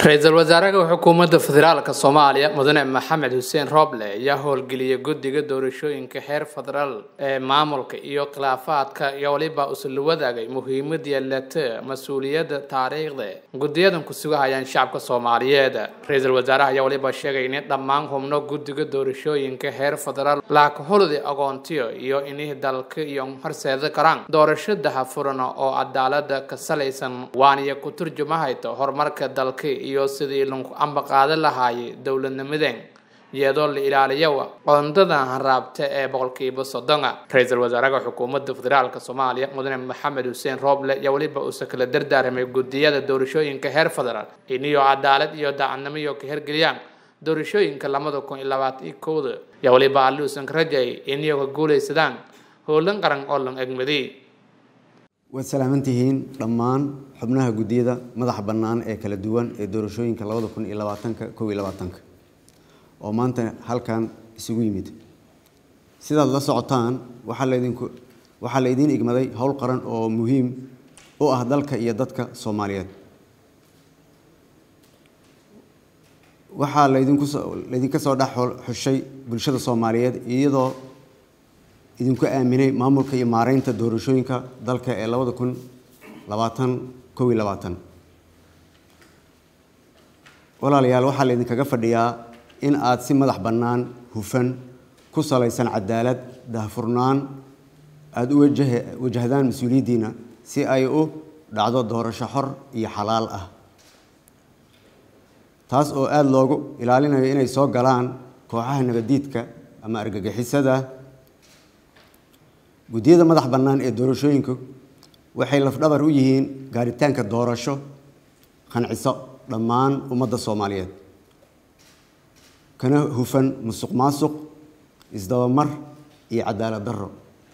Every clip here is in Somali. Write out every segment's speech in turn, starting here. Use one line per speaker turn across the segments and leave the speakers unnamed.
ra-iisul wasaaraha xukuumadda federaalka soomaaliya mudane maxamed xuseen rooble ayaa howlgeliyay guddiga doorashooyinka heer federaal ee maamulka iyo khilaafaadka iyo waliba usula wadaagay muhiimad yeelata mas-uuliyadda taariikhda guddiyadan ku sugahayaan shacabka soomaaliyeed ra-iisul wasaaraha ayaa waliba sheegay in dhammaan xubno guddiga doorashooyinka heer federaal laakaholoda aqoontiyo iyo inay dalka iyo horseeda karaan doorasho dahafuran oo cadaalada ka salaysan waaniyo ku turjumahayta horumarka dalka iyo sidii lagu ambaqaadan lahaayay dowladnimadeen iyadoo la ilaaliyo qoondada hanraabta ee boqolkiiba soddona ra-iisul wasaaraha xukuumadda federaalk soomaaliya mudane maxamed xuseen rooble ayaa weliba uusa kala dardaaramay guddiyada doorashooyinka heer federaal iniyo cadaalad iyo daacadnimo iyo ka hirgeliyaan doorashooyinka labada kun iyo labaatan iyo kowda ayaa weliba alli uusan ka rajayay iniyo ka guulaysadaan howlan qaran oo lan egmaday
waad salaamantihiin dhammaan xubnaha guddiyada madaxa bannaan ee kala duwan ee doorashooyinka labada kun iyo labaatanka kow iyo labaatanka oo maanta halkan isugu yimid sidaad la socotaan waxaa laydinku waxaa la idiin igmaday howl qaran oo muhiim u ah dalka iyo dadka soomaaliyeed waxaa laydinku soo laydinka soo dhex xushay bulshada soomaaliyeed iyadoo idinku aaminay maamulka iyo maareynta doorashooyinka dalka ee labada kun labaatan kow iyo labaatan walaalayaal waxaa laydinkaga fadhiyaa in aad si madax bannaan hufan ku salaysan cadaalad dahfurnaan aada u wajah wajahdaan mas-uuliyaddiina si ay u dhacdo doorasho xor iyo xalaal ah taas oo aada loogu ilaalinayo inay soo galaan kooxaha nabadiidka ama argagixisada guddiyada madax bannaan ee doorashooyinku waxay lafdhabar u yihiin gaaritaanka doorasho qanciso dhammaan ummadda soomaaliyeed kana hufan musuq maasuq isdabamar iyo cadaalad darro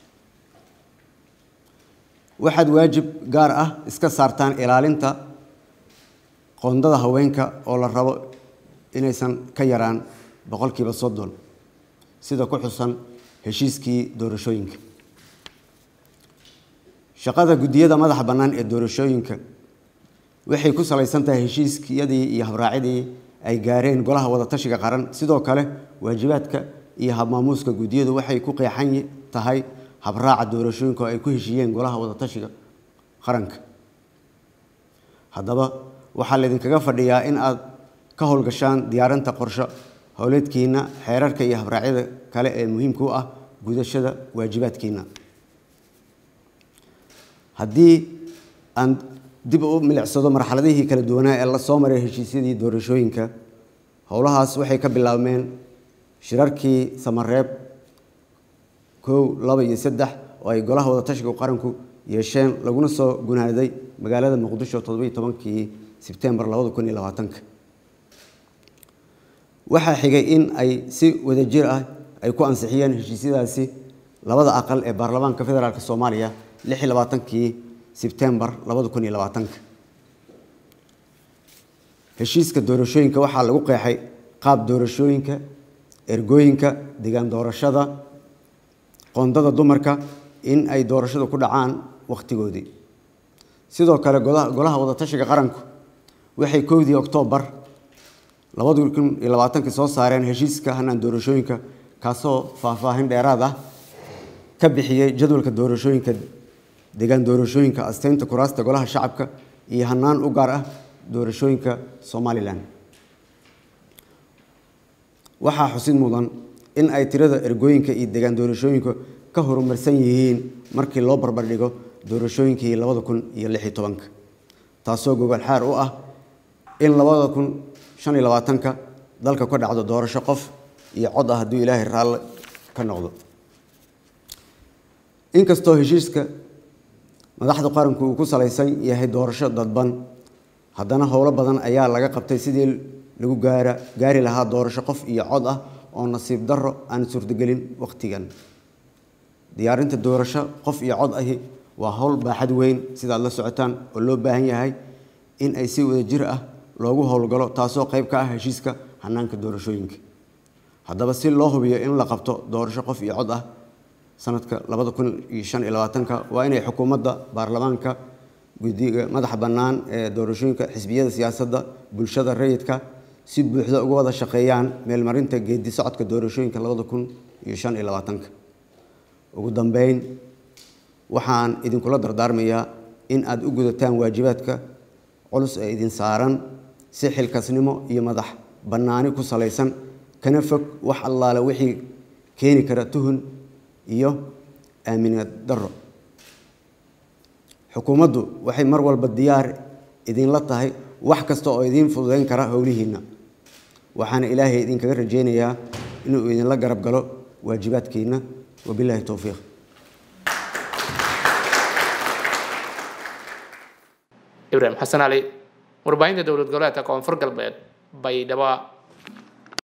waxaad waajib gaar ah iska saartaan ilaalinta qoondada haweenka oo la rabo inaysan ka yaraan boqolkiiba soddon sida ku xusan heshiiskii doorashooyinka shaqada guddiyada madaxa bannaan ee doorashooyinka waxay ku salaysan tahay heshiiskiyadii iyo habraacidii ay gaareen golaha wadatashiga qaran sidoo kale waajibaadka iyo habmaamuuska guddiyadu waxay ku qeexan tahay habraaca doorashooyinka oo ay ku heshiiyeen golaha wadatashiga qaranka haddaba waxaa laydinkaga fadhiyaa in aad ka howlgashaan diyaarinta qorsho howleedkiina xeerarka iyo habraacyada kale ee muhiimka u ah gudashada waajibaadkiina haddii aan dib u milicsado marxaladihii kala duwanaa ee la soo maray heshiisyadii doorashooyinka howlahaas waxay ka bilaabmeen shirarkii samareeb kow laba iyo saddex oo ay golaha wadatashiga qaranku yeesheen laguna soo gunaaday magaalada muqdisho toddobiyo tobankii sebtembar labada kun iyo labaatanka waxaa xigay in ay si wadajir ah ay ku ansixiyeen heshiisyadaasi labada aqal ee baarlamaanka federaalk soomaaliya lix iyo labaatankii sebtembar labada kun iyo labaatanka heshiiska doorashooyinka waxaa lagu qeexay qaab doorashooyinka ergooyinka degaan doorashada qoondada dumarka in ay doorashada ku dhacaan wakhtigoodii sidoo kale golaha wadatashiga qaranku waxay kowdii oktoobar labada kun iyo labaatankii soo saareen heshiiska hanaan doorashooyinka kaasoo faahfaahin dheeraad ah ka bixiyey jadwalka doorashooyinka degaan doorashooyinka asteynta kuraasta golaha shacabka iyo hanaan u gaar ah doorashooyinka somalilan waxaa xusid mudan in ay tirada ergooyinka iyo degaan doorashooyinka ka horumarsan yihiin markii loo barbardhigo doorashooyinkii labada kun iyo lix iyo tobanka taasoo gogol xaar u ah in labada kun shan iyo labaatanka dalka ka dhacdo doorasho qof iyo cod ah hadduu ilaahay raalle ka noqdo inkastoo heshiiska madaxda qaranku uu ku salaysan yahay doorasho dadban haddana howlo badan ayaa laga qabtay sidii lagu gaara gaari lahaa doorasho qof iyo cod ah oo nasiib darro aan suurtagelin wakhtigan diyaarinta doorasho qof iyo cod ahi waa howl baaxad weyn sidaad la socotaan oo loo baahan yahay in ay si wadajir ah loogu howlgalo taasoo qayb ka ah heshiiska hanaanka doorashooyinka haddaba si loo hubiyo in la qabto doorasho qof iyo cod ah sanadka labada kun iyo shan iyo labaatanka waa inay xukuumadda baarlamaanka guddiga madaxa bannaan ee doorashooyinka xisbiyada siyaasadda bulshada rayidka si buuxda uga wada shaqeeyaan meelmarinta geedi socodka doorashooyinka labada kun iyo shan iyo labaatanka ugu dambeyn waxaan idinkula dardaarmayaa in aada u gudataan waajibaadka culus ee idin saaran si xilkasnimo iyo madax bannaani ku salaysan kana fog wax allaale wixii keeni kara tuhun iyo aaminad darro xukuumaddu waxay mar walba diyaar idinla tahay wax kasta oo idiin fududeyn kara howlihiinna waxaana ilaahay idinkaga rajaynayaa inuu idinla garab galo waajibaadkiinna wabilaahi towfiiq
ibraahim xasan cali warbaahinta dowlad goboleedka koonfur galbeed baydhabo